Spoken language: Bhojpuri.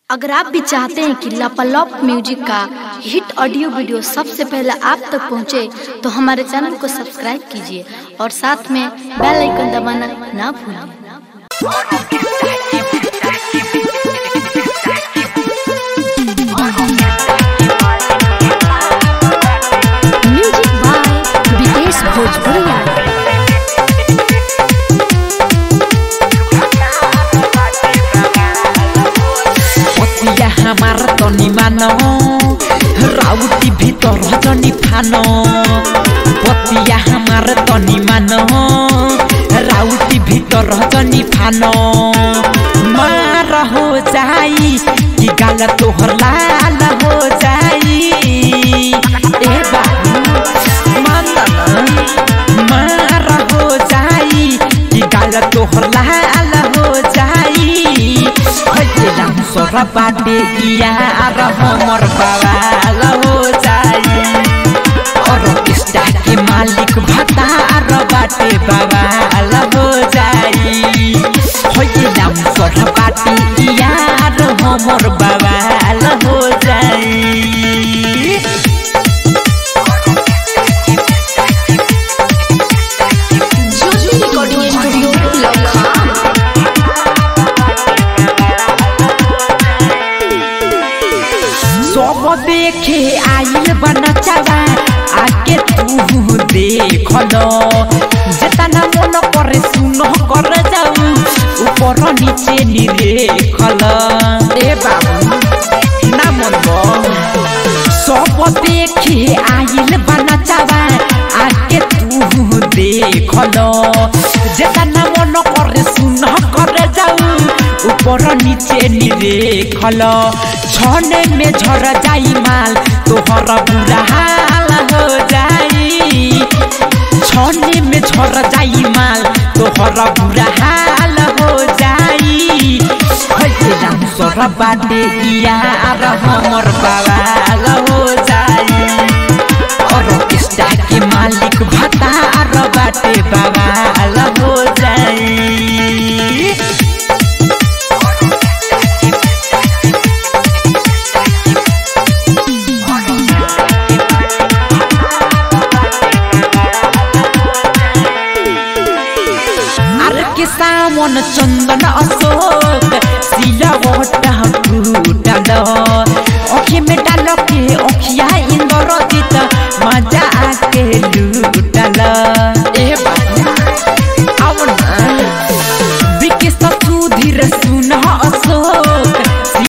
अगर आप भी चाहते हैं कि लापालॉप म्यूजिक का हिट ऑडियो वीडियो सबसे पहले आप तक पहुंचे, तो हमारे चैनल को सब्सक्राइब कीजिए और साथ में बेल आइकन दबाना ना भूलें म्यूजिक बाय विदेश भोजपुरिया पतिया हमार तनी मान राउटी भीतर जनी फान पतिया हमार तनी मान राउटी भीतर जनी फान मार हो जाई कि गाल तोहर लाल हो जाई ए बाबू मान मार हो जाई कि गाल तोहर लाल हो जाई राम सोरा बाटे यार हमर बवाल हो जाई और किस्ता के मालिक भतार बाटे बवाल हो जाई हो राम सोरा बाटे यार हमर बवाल हो जाई ज्योति रिकॉर्डिंग स्टूडियो लखा सब देखे आइल बनचावा आके तू देख लो जेतना मन करे सुन कर जाऊ ऊपर नीचे निरेख लो ए बाबू ना मन सब देखे आइल बनचावा आके तू देख लो जेतना मन करे सुन कर जाऊ ऊपर नीचे निरेख लो छने में झर जाई माल तोहर बुरा हाल हो जाई छने में झर जाई माल तोहर बुरा हाल हो जाई हइसे राम सर बाटे यार हमर बवाल हो जाई और किस्ता के मालिक भतार बाटे बवाल